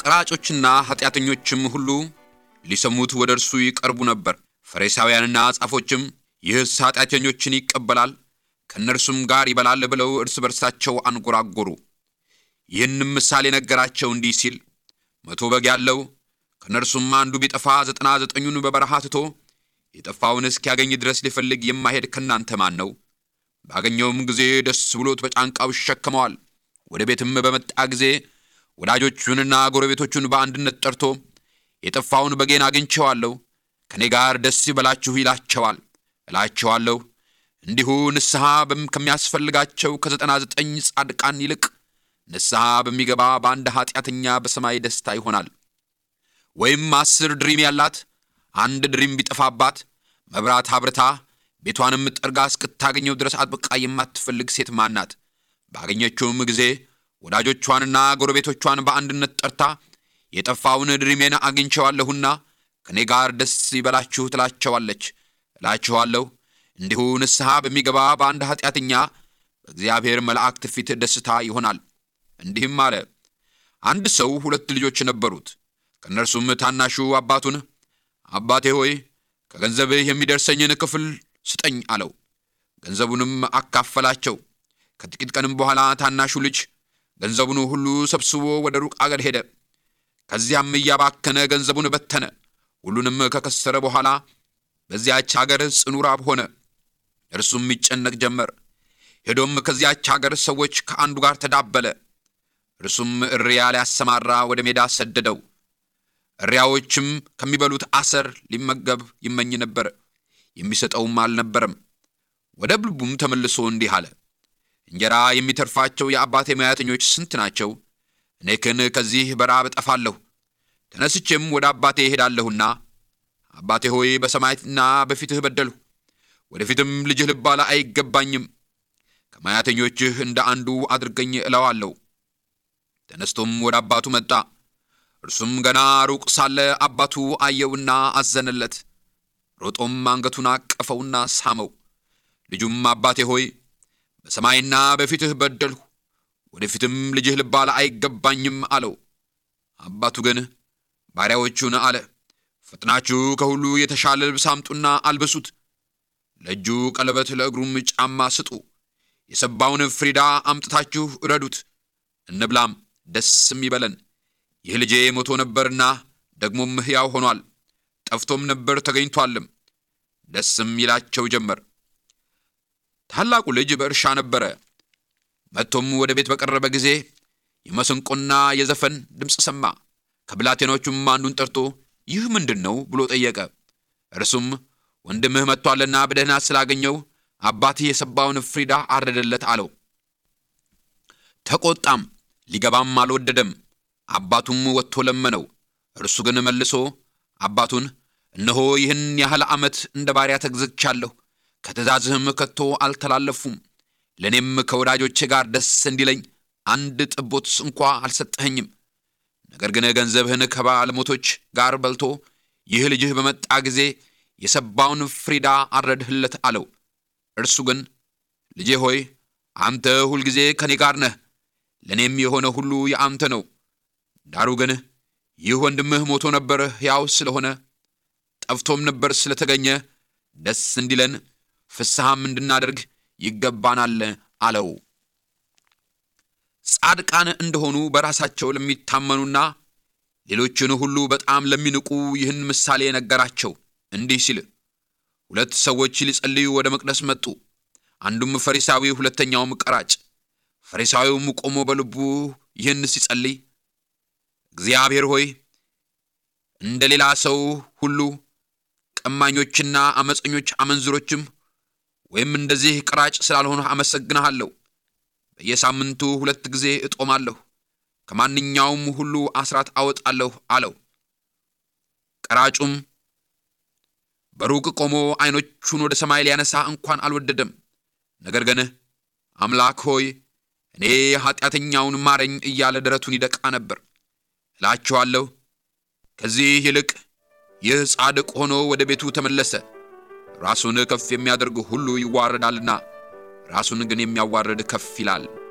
ቀራጮችና ኃጢአተኞችም ሁሉ ሊሰሙት ወደ እርሱ ይቀርቡ ነበር። ፈሪሳውያንና ጻፎችም ይህስ ኃጢአተኞችን ይቀበላል ከእነርሱም ጋር ይበላል ብለው እርስ በርሳቸው አንጎራጎሩ። ይህንም ምሳሌ ነገራቸው እንዲህ ሲል መቶ በግ ያለው ከእነርሱም አንዱ ቢጠፋ ዘጠና ዘጠኙን በበረሃ ትቶ የጠፋውን እስኪያገኝ ድረስ ሊፈልግ የማይሄድ ከእናንተ ማን ነው? ባገኘውም ጊዜ ደስ ብሎት በጫንቃው ይሸከመዋል። ወደ ቤትም በመጣ ጊዜ ወዳጆቹንና ጎረቤቶቹን በአንድነት ጠርቶ የጠፋውን በጌን አግኝቼዋለሁ፣ ከእኔ ጋር ደስ ይበላችሁ ይላቸዋል። እላቸዋለሁ እንዲሁ ንስሐ ከሚያስፈልጋቸው ከዘጠና ዘጠኝ ጻድቃን ይልቅ ንስሐ በሚገባ በአንድ ኃጢአተኛ በሰማይ ደስታ ይሆናል። ወይም አስር ድሪም ያላት አንድ ድሪም ቢጠፋባት መብራት አብርታ ቤቷንም ጠርጋ እስክታገኘው ድረስ አጥብቃ የማትፈልግ ሴት ማናት? ባገኘችውም ጊዜ ወዳጆቿንና ጎረቤቶቿን በአንድነት ጠርታ የጠፋውን ድሪሜን አግኝቼዋለሁና ከእኔ ጋር ደስ ይበላችሁ ትላቸዋለች። እላችኋለሁ እንዲሁ ንስሐ በሚገባ በአንድ ኃጢአተኛ በእግዚአብሔር መላእክት ፊት ደስታ ይሆናል። እንዲህም አለ። አንድ ሰው ሁለት ልጆች ነበሩት። ከእነርሱም ታናሹ አባቱን አባቴ ሆይ ከገንዘብህ የሚደርሰኝን ክፍል ስጠኝ አለው። ገንዘቡንም አካፈላቸው። ከጥቂት ቀንም በኋላ ታናሹ ልጅ ገንዘቡን ሁሉ ሰብስቦ ወደ ሩቅ አገር ሄደ። ከዚያም እያባከነ ገንዘቡን በተነ። ሁሉንም ከከሰረ በኋላ በዚያች አገር ጽኑ ራብ ሆነ። እርሱም ይጨነቅ ጀመር። ሄዶም ከዚያች አገር ሰዎች ከአንዱ ጋር ተዳበለ። እርሱም እሪያ ሊያሰማራ ወደ ሜዳ ሰደደው። እሪያዎችም ከሚበሉት አሰር ሊመገብ ይመኝ ነበር፣ የሚሰጠውም አልነበረም። ወደ ልቡም ተመልሶ እንዲህ አለ፣ እንጀራ የሚተርፋቸው የአባቴ ሙያተኞች ስንት ናቸው? እኔ ግን ከዚህ በራብ እጠፋለሁ። ተነስቼም ወደ አባቴ እሄዳለሁና አባቴ ሆይ በሰማይና በፊትህ በደልሁ፣ ወደፊትም ልጅህ ልባል አይገባኝም። ከሙያተኞችህ እንደ አንዱ አድርገኝ እለዋለሁ። ተነስቶም ወደ አባቱ መጣ። እርሱም ገና ሩቅ ሳለ አባቱ አየውና አዘነለት። ሮጦም አንገቱን አቀፈውና ሳመው። ልጁም አባቴ ሆይ በሰማይና በፊትህ በደልሁ፣ ወደፊትም ልጅህ ልባል አይገባኝም አለው። አባቱ ግን ባሪያዎቹን አለ፣ ፈጥናችሁ ከሁሉ የተሻለ ልብስ አምጡና አልብሱት፣ ለእጁ ቀለበት ለእግሩም ጫማ ስጡ፣ የሰባውን ፍሪዳ አምጥታችሁ እረዱት፣ እንብላም ደስም ይበለን። ይህ ልጄ ሞቶ ነበርና ደግሞም ሕያው ሆኗል፣ ጠፍቶም ነበር ተገኝቷልም። ደስም ይላቸው ጀመር። ታላቁ ልጅ በእርሻ ነበረ። መጥቶም ወደ ቤት በቀረበ ጊዜ የመሰንቆና የዘፈን ድምፅ ሰማ። ከብላቴኖቹም አንዱን ጠርቶ ይህ ምንድን ነው ብሎ ጠየቀ። እርሱም ወንድምህ መጥቶአልና በደህና ስላገኘው አባትህ የሰባውን ፍሪዳ አረደለት አለው። ተቆጣም፣ ሊገባም አልወደደም። አባቱም ወጥቶ ለመነው። እርሱ ግን መልሶ አባቱን እነሆ ይህን ያህል ዓመት እንደ ባሪያ ተግዝቻለሁ፣ ከትእዛዝህም ከቶ አልተላለፉም። ለእኔም ከወዳጆቼ ጋር ደስ እንዲለኝ አንድ ጥቦት እንኳ አልሰጠኸኝም። ነገር ግን ገንዘብህን ከባለሞቶች ጋር በልቶ ይህ ልጅህ በመጣ ጊዜ የሰባውን ፍሪዳ አረድህለት አለው። እርሱ ግን ልጄ ሆይ አንተ ሁልጊዜ ከኔ ጋር ነህ፣ ለእኔም የሆነ ሁሉ የአንተ ነው። ዳሩ ግን ይህ ወንድምህ ሞቶ ነበር ሕያው ስለሆነ ጠፍቶም ነበር ስለተገኘ ደስ እንዲለን ፍስሐም እንድናደርግ ይገባናል አለው። ጻድቃን እንደሆኑ በራሳቸው ለሚታመኑና ሌሎችን ሁሉ በጣም ለሚንቁ ይህን ምሳሌ ነገራቸው እንዲህ ሲል፣ ሁለት ሰዎች ሊጸልዩ ወደ መቅደስ መጡ። አንዱም ፈሪሳዊ፣ ሁለተኛውም ቀራጭ። ፈሪሳዊውም ቆሞ በልቡ ይህን ሲጸልይ እግዚአብሔር ሆይ እንደ ሌላ ሰው ሁሉ ቀማኞችና አመፀኞች አመንዝሮችም ወይም እንደዚህ ቀራጭ ስላልሆነ አመሰግንሃለሁ። በየሳምንቱ ሁለት ጊዜ እጦማለሁ፣ ከማንኛውም ሁሉ አስራት አወጣለሁ አለው። ቀራጩም በሩቅ ቆሞ ዐይኖቹን ወደ ሰማይ ሊያነሳ እንኳን አልወደደም። ነገር ግን አምላክ ሆይ እኔ ኃጢአተኛውን ማረኝ እያለ ደረቱን ይደቃ ነበር። እላችኋለሁ ከዚህ ይልቅ ይህ ጻድቅ ሆኖ ወደ ቤቱ ተመለሰ። ራሱን ከፍ የሚያደርግ ሁሉ ይዋረዳልና ራሱን ግን የሚያዋርድ ከፍ ይላል።